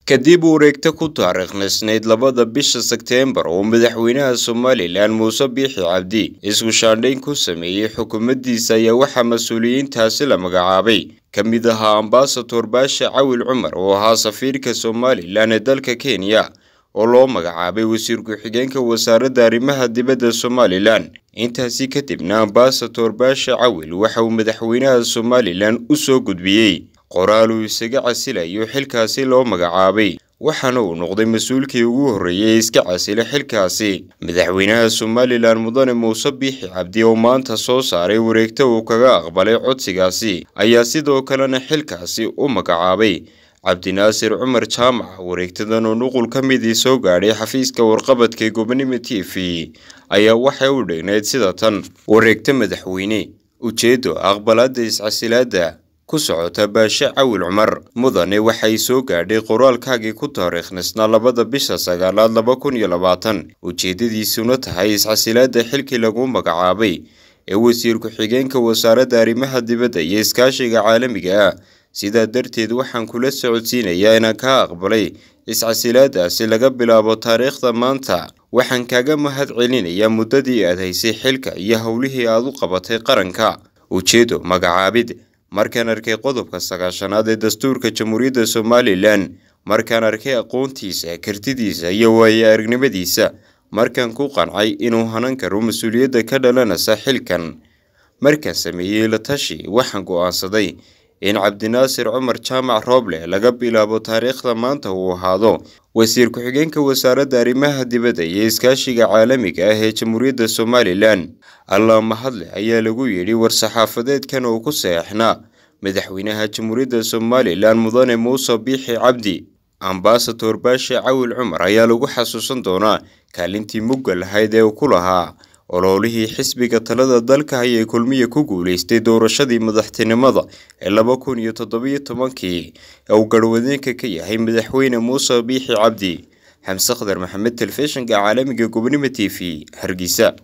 kadib wareegta ku taariikhnaysnayd labada bisha Sebteembar oo madaxweynaha Somalilan Muuse Biixi Cabdi isku shaandhayn ku sameeyey xukuumaddiisa ayaa waxaa mas-uuliyiintaasi la magacaabay ka mid ahaa ambasador Baashe Cawil Cumar oo ahaa safiirka Somalilan ee dalka Kenya oo loo magacaabay wasiir ku-xigeenka wasaaradda arrimaha dibadda Somalilan intaasi kadibna ambasador Baashe Cawil waxa uu madaxweynaha Somalilan u soo gudbiyey qoraal uu isaga casilayo xilkaasi loo magacaabay waxaana uu noqday mas-uulkii ugu horreeyay ee iska casila xilkaasi madaxweynaha Somalilan mudane Muuse Biixi Cabdi oo maanta soo saaray wareegta uu kaga aqbalay codsigaasi ayaa sidoo kalena xilkaasi u magacaabay cabdinaasir cumar jaamac wareegtadan oo nuqul ka midii soo gaadhay xafiiska warqabadka gobonimo t v ayaa waxay u dhignayd sida tan wareegta madaxweyne ujeedo aqbalaadda iscasilaadda ku socota baashe cawil cumar mudane waxay soo gaadhay qoraalkaagii ku taariikhnaysnaa labada bisha sagaalaad laba kun iyo labaatan ujeedadiisuna tahay iscasilaadda xilkii lagu magacaabay ee wasiir ku-xigeenka wasaaradda arrimaha dibadda iyo iskaashiga caalamiga ah sidaa darteed waxaan kula socodsiinayaa inaan ka aqbalay iscasilaadaasi laga bilaabo taariikhda maanta waxaan kaaga mahad celinayaa muddadii aad haysay xilka iyo howlihii aad u qabatay qaranka ujeedo magacaabid markaan arkay qodobka sagaashanaad ee dastuurka jamhuuriyadda somalilan markaan arkay aqoontiisa kartidiisa iyo waayo aragnimadiisa markaan ku qancay inuu hanan karo mas-uuliyadda ka dhalanaysa xilkan markaan sameeyey la tashi waxaan go'aansaday in cabdinaasir cumar jaamac rooble laga bilaabo taariikhda maanta uu ahaado wasiir ku-xigeenka wasaaradda arrimaha dibadda iyo iskaashiga caalamiga ah ee jamhuuriyadda somalilan allah mahadle ayaa lagu yidhi war-saxaafadeedkan oo ku saxeexnaa madaxweynaha jamhuuriyadda somalilan mudane muuse biixi cabdi ambasador baashe cawil cumar ayaa lagu xasuusan doonaa kaalintii mugga lahayd ee uu ku lahaa ololihii xisbiga talada dalka ayay kulmiya ku guuleystay doorashadii madaxtinimada ee laba kun iyo toddobiyo tobankii ee uu garwadeenka ka yahay madaxweyne muuse biixi cabdi xamse khadar maxamed telefishinka caalamiga gobonimo t v hargeysa